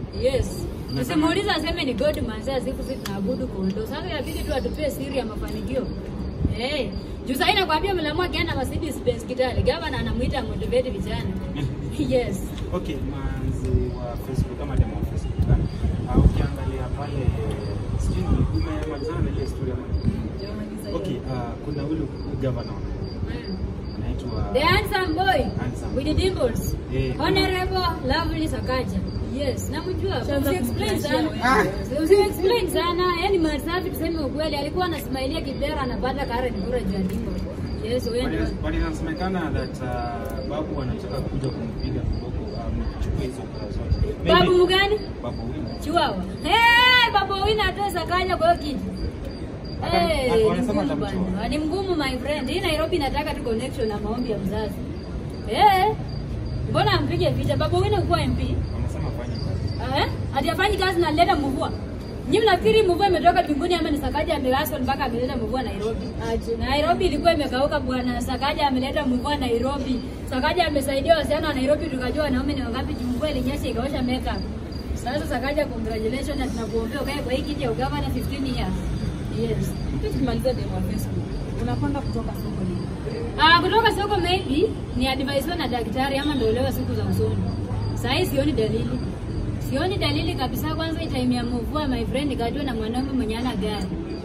Yes. Unasema- Usimuulize aseme ni God manzia siku sisi tunaabudu kondoo. Sasa inabidi tu atupie siri ya mafanikio. Eh. Juu sasa inakwambia mlamua akienda Mercedes Benz Kitale, gavana anamuita motivate vijana. Yes. Okay, manzi wa Facebook kama demo wa Facebook. Ah, ukiangalia pale sijui ni umemalizana na ile story ama Okay, ah, kuna ule governor Mm. anaitwa The handsome boy Handsome. with the dimples. Eh. Honorable Lovely Sakaja. Yes, namjua. Shanza Usi explain kumflashia sana. wewe. Usi explain sana. Yaani Marsafi tuseme ukweli alikuwa anasmailia Kibera anapata Karen Bura juu ya dimples. Yes, wewe ndio. But- but inasemekana that uh, babu anataka kuja kumpiga kiboko um, kuchukua hizo kura zote. Maybe- Babu mgani? Babu Wina. Chiwawa. Hey, babu wina atoe Sakaja kwa hiyo kitu. Ata- Hey, ata- ni wanasema ngumu atamtoa. bana. Ni mgumu my friend. Hii Nairobi inataka tu connection na maombi ya mzazi. Eh. Mbona ampige vita? Babu wina kuwa MP? Wanasema fanye kazi. Eh? Hatiafanyi kazi na leta mvua. Nyinyi mnafikiri mvua imetoka mbinguni ama ni Sakaja amewaso mpaka ameleta mvua Nairobi? Aje. Nairobi ilikuwa imekauka bwana. Sakaja ameleta mvua Nairobi. Sakaja amesaidia wasichana wa Nairobi tukajua wanaume ni wangapi juu mvua ilinyesha ikaosha makeup. Sasa Sakaja congratulations na tunakuombea ukae kwa hii kiti ya ugavana 15 years. Yes. Tukimaliza demo wa Facebook. Unapanga kutoka soko lini? Ah, kutoka soko maybe ni advice na daktari ama ndio leo siku za usoni. Sasa hii sioni dalili. Sioni dalili kabisa. Kwanza time ya mvua my friend kajua na mwanaume mwenye ana gari.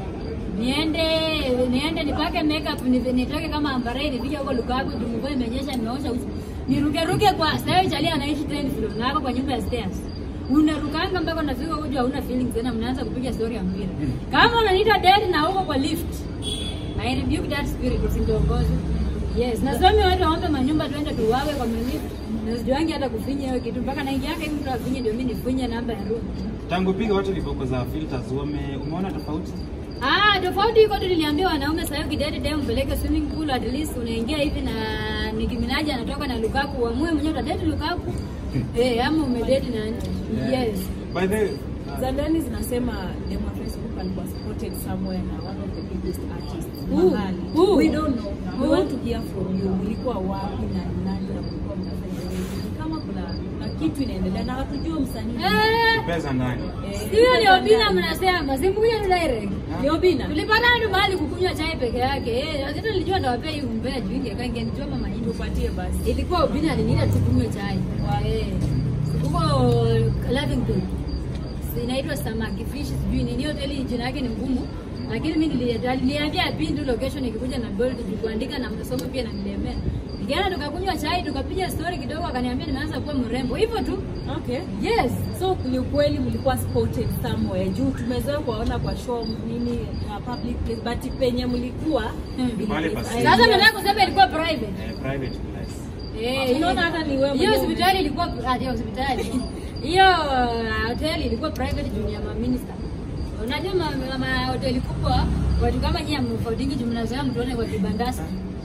Niende niende nipake makeup ni nitoke kama ambare nifike huko Lukaku juu mvua imenyesha nimeosha uso. Niruke ruke kwa sasa chali anaishi 10 floor na hapo kwa nyumba ya stairs. Unarukanga mpaka unafika huko juu hauna feelings tena mnaanza kupiga story ya mpira. Kama unaniita dad na huko kwa lift. I rebuke that spirit usiniongoze. Yes, na somi watu waombe manyumba tuende tuwawe kwa mimi. Na sijuangi hata kufinya hiyo kitu mpaka naingia yake mtu afinye ndio mimi nifinye namba ya room. Tangu piga watu viboko za filters wame umeona tofauti? Ah, tofauti iko tu niliambia wanaume sasa hivi kidete dem mpeleke swimming pool at least unaingia hivi na Nicki Minaj anatoka na Lukaku uamue mwenyewe utadate Lukaku. Eh, ama umedate na Yes. By the way, Za ndani zinasema demo wa Facebook alikuwa spotted somewhere na one of the biggest artists Who? mahali. Who? We don't know. We Who? want to hear from you. Ulikuwa wapi na ni nani na mlikuwa mnafanya nini? Kama kuna kuna kitu inaendelea na hatujui msanii. Eh, pesa ndani. Eh, hiyo ni Obina mnasema, simkuja tu direct. Ni Obina. Tulipatana tu mahali kukunywa chai peke yake. Eh, hata nilijua ndawapea hii umbea juu ingekaa ingenijua mama hii. Tupatie basi. ilikuwa Obina aliniita tukunywe chai Eh, huko Lavington Si- inaitwa samaki fish sijui nini hoteli jina yake ni ngumu lakini mimi nili- aliniambia pin tu location ikikuja na gold juu kuandika na msomo pia nanilemea nikaenda tukakunywa chai tukapiga story kidogo akaniambia nimeanza kuwa mrembo hivyo tu Okay. yes So ni ukweli mlikuwa spotted somewhere juu tumezoea kuwaona kwa show nini na public place but penye mlikuwa Hmm. Pale pa siri. sasa nataka kusema ilikuwa private Eh, private place. Eh, Unaona hata ni wewe hiyo mwenyewe hospitali ilikuwa ah, hiyo hospitali hiyo uh, hoteli ilikuwa private junior ma minister. Unajua ma, ma, ma hoteli kubwa watu kama nyinyi mfaudingi juu mnazoea mtuone kwa kibandasi.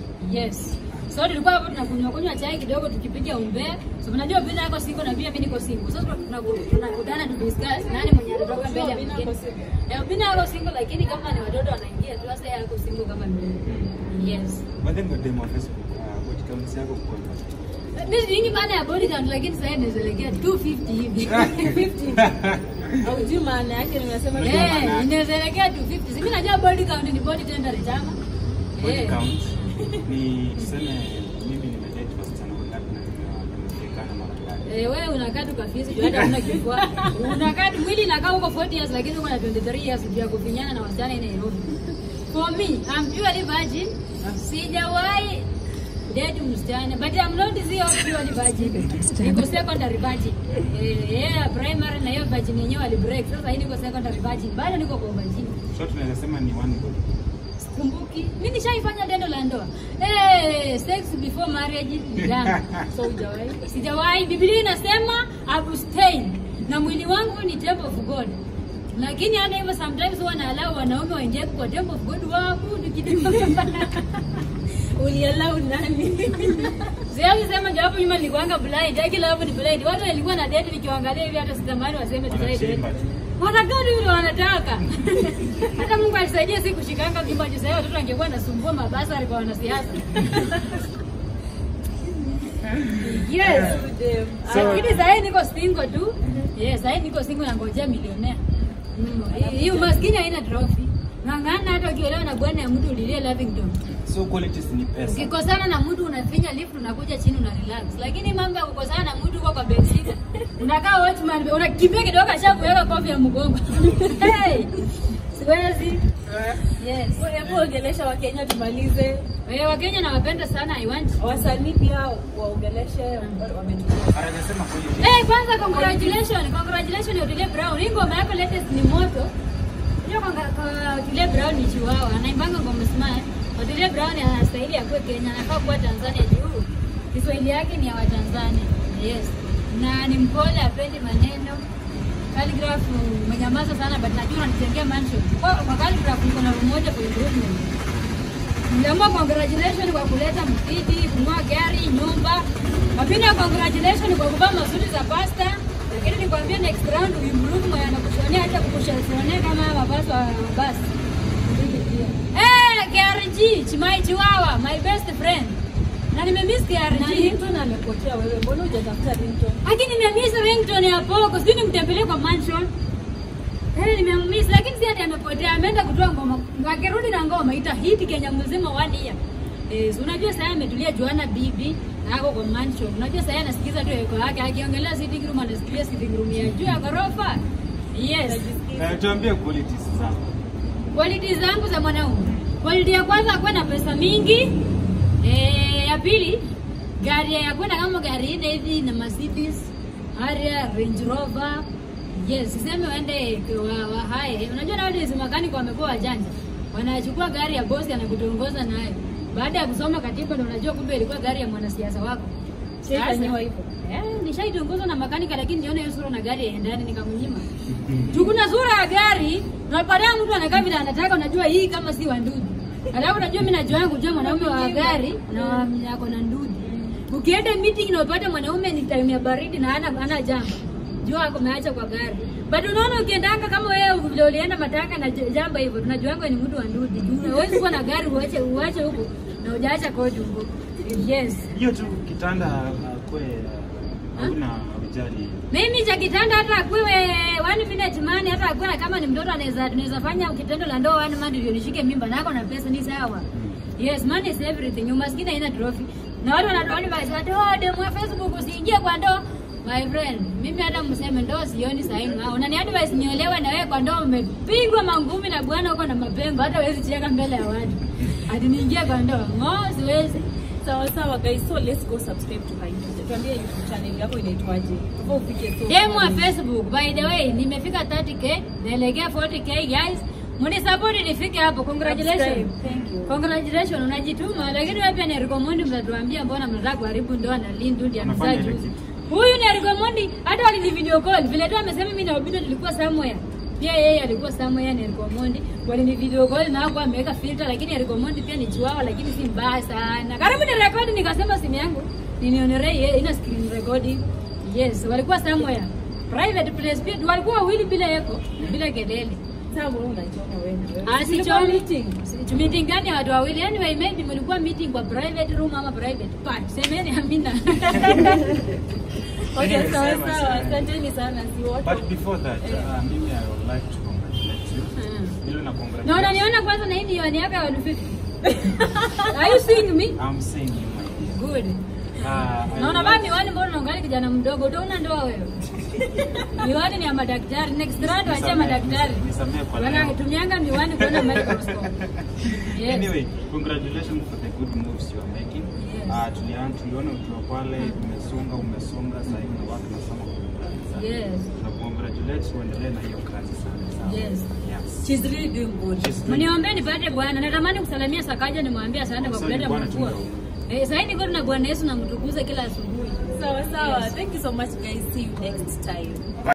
Yes. So tulikuwa hapo tunakunywa kunywa chai kidogo tukipiga umbea. So unajua vile yako single na pia mimi niko single. Sasa tunaku- tunakutana tu discuss nani mwenye anatoka mbele ya Obina mwingine. ako single. Eh, Obina yako single lakini kama ni watoto wanaingia tu sasa yako single kama mimi. Yes. But then kwa demo wa Facebook, uh, body count yako kwa Mimi sijui maana ya body count lakini sasa inaelekea 250 hivi. 50. haujui maana yake nimesema Unajua maana Eh, yake. inaelekea 250. Si mimi najua body count ni body temperature ama. body Eh. count ni tuseme mimi nimedate wasichana wangapi na nime- nimefikana mara ngapi? Eh, wewe unakaa tu kafisi juu hata una kifua. Unakaa tu mwili inakaa huko 40 years lakini uko na 23 years juu ya kufinyana na wasichana in Nairobi. For me, I'm purely virgin. Sijawahi date msichana but I'm not zero purely virgin. Niko secondary virgin. Eh, yeah, primary na hiyo virgin yenyewe ali break. Sasa hii niko secondary virgin. Bado niko kwa virgin. So tunaweza sema ni one body. Sikumbuki. Mimi nishaifanya tendo la ndoa. Eh, sex before marriage ni dhambi. so hujawahi Sijawahi. Biblia inasema abstain, na mwili wangu ni temple of God. Lakini hata hivyo sometimes huwa naalau wanaume waingie kwa temple of God waabudu kidogo. ulialau nani Siwezi sema ndio hapo nyuma nilikuanga blind, haki la hapo ni blind. Watu walikuwa na date nikiwaangalia hivi hata sitamani waseme tutai date. Wanachimba tu. Wanakaa tu vile wanataka. Hata Mungu alisaidia si kushikanga mimba juu sasa watoto angekuwa nasumbua mabasa alikuwa wanasiasa. Yes. Dem. So- Lakini sasa niko single tu. Yes, sasa niko single na ngojea milionea. Mm, hii- Hii umaskini haina trophy. Ng'ang'ana hata ukiolewa na bwana ya mtu ulilie Lavington. So qualities ni pesa. Ukikosana na mtu unafinya lift unakuja chini una relax. Lakini mambo ya kukosana na mtu uko kwa bedsitter. Unakaa watchman unakimbia kidogo kasha kuweka kofi ya mgongo. Hey! Siwezi. Yes. Hebu ongelesha Wakenya tumalize. Wewe Wakenya nawapenda sana I want. Wasanii pia waongeleshe wametulia. Anasema qualities. Eh, kwanza congratulations, congratulations Otile Brown. Hii ngoma yako latest ni moto. Hiyo konga- kwa Otile Brown ni chiwawa, anaimbanga ngoma smart. Otile Brown anastahili akuwe Kenya, anafaa kuwa Tanzania juu. Kiswahili yake ni ya Watanzania. Yes. Na ni mpole, apendi maneno. Calligraph umenyamaza sana but najua unanitengea mansion. Kwa kwa Calligraph niko na room moja kwa improvement. Niliamua congratulations kwa kuleta msikiti, kununua gari, nyumba. Lakini ya congratulations kwa kuvaa masuti za pasta. Lakini nikwambia next round uimprove mwenye anakushonea hata kukushonea kama haya mavazi wa basi. Eh, KRG, Chimai Chiwawa, my best friend. Na nimemiss Na KRG. Ringtone amepotea wewe, mbona hujatafuta ringtone? Lakini nimemiss ringtone ya Poco, sijui nimtembelee kwa mansion. Eh, nimemiss lakini si ati amepotea, ameenda kutoa ngoma. Akirudi na ngoma ita hit Kenya mzima one year. Eh, si unajua sasa ametulia Joanna Bibi na ako kwa mansion. Unajua sasa anasikiza tu eko yake akiongelea sitting room anasikia sitting room ya juu ya ghorofa. Yes. Eh, tuambie qualities zako. Quality zangu za mwanaume. Quality ya kwanza akuwe na pesa mingi. Eh, ya pili gari ya kwenda kama gari nne hivi na Mercedes, Harrier, Range Rover. Yes, siseme waende wa, wa haye. Unajua nowadays makanika wamekuwa wajanja. Wanachukua gari ya bosi anakutongoza nayo. Baada ya kusoma katiba ndio unajua kumbe ilikuwa gari ya mwanasiasa wako. Shaifanyiwa hivyo. Eh, nishaitongozwa na makanika lakini nione hiyo sura na gari yaendani nikamnyima. Tukuna sura ya gari, unapatia mtu anakaa vile anataka, unajua hii kama si wa ndudi. Alafu unajua mimi najua kujua mwanaume wa gari na wa- ako na ndudi. Ukienda meeting na upate mwanaume ni time ya baridi na hana hana jamba. Jua ako ameacha kwa gari. But unaona ukiendanga kama wewe vile ulienda matanga na j- jamba hivyo, tunajuanga ni mtu wa ndudi. Juu Huwezi kuwa na gari uache uache huko na hujaacha kodi huko. Yes. Hiyo tu kitanda uh, kwe hauna ujali. Mimi cha kitanda hata akuwe one minute man, hata akuwe kama ni mtoto anaweza tunaweza fanya kitendo la ndoa one man ndio nishike mimba nako na pesa ni sawa. Yes, money is everything. Umaskini haina trophy. Na watu wanatoa advice watu oh, demu wa Facebook usiingie kwa ndoa. My friend, mimi hata mseme ndoa sioni sahihi. Unani advice niolewe na wewe kwa ndoa umepigwa mangumi na bwana huko na mapengo hata huwezi cheka mbele ya watu. Hadi niingie kwa ndoa. Ngo siwezi. Sawa sawa guys, so let's go subscribe to her YouTube. Tuambie YouTube channel yako inaitwaje? Before ufike so. Demu wa Facebook, by the way, nimefika 30k, naelekea 40k guys. Mnisupport nifike hapo. Congratulations. Subscribe. Thank you. Congratulations, unajituma lakini wewe pia ni recommend mtatuambia mbona mnataka kuharibu ndoa na Lindu ndiye Anafanya amezaa ile juzi. kitu. Huyu ni recommend hata walini video call. Vile tu amesema mimi na Obido tulikuwa somewhere. Pia yeye alikuwa somewhere ni recommend. Walini video call na hapo ameweka filter lakini recommend pia ni chiwawa lakini si mbaya sana. Karibu ni record nikasema simu yangu ninionerei yeye ina screen recording. Yes, walikuwa somewhere. Private place pia walikuwa wawili bila eko bila kelele. Sasa mbona unachoma wewe? Ah, si Tulikuwa chomi. meeting. Si- meeting gani ya watu wawili? Anyway, maybe mlikuwa meeting kwa private room ama private part. Semeni amina. Okay, Anyway, sawa sema, sawa. sema. Asanteni sana. Si wote. But before that, uh, mimi I would like to congratulate you. Mm. Ile na Na congratulate. unaniona kwanza na hii ni yoni yako ya 150. Are you seeing me? I'm saying you my dear. Good. Uh, I Na would unavaa like- miwani mbona unaangalia kijana mdogo? Utaona ndoa wewe. Miwani ni ya madaktari. Next round waachia Nisamee, madaktari. nisamee kwa leo. Wanatumianga miwani kuona microscope. Yes. Anyway, congratulations for the good moves you are making. Yes. Uh, tuliana tuliona ukiwa pale umesonga umesonga sasa hivi na watu nasema congratulations. Yes. Na congratulate uendelee na hiyo kazi sana sana. Yes. Yes. She's really doing good. She's doing- Mniombee nipate bwana. Natamani kusalamia Sakaja nimwambie asante kwa Sasa kuleta ni bwana mvua. chunga. Eh, sasa niko na Bwana Yesu namtukuza kila asubuhi. Sawa sawa. Yes. Thank you so much guys. See you next time.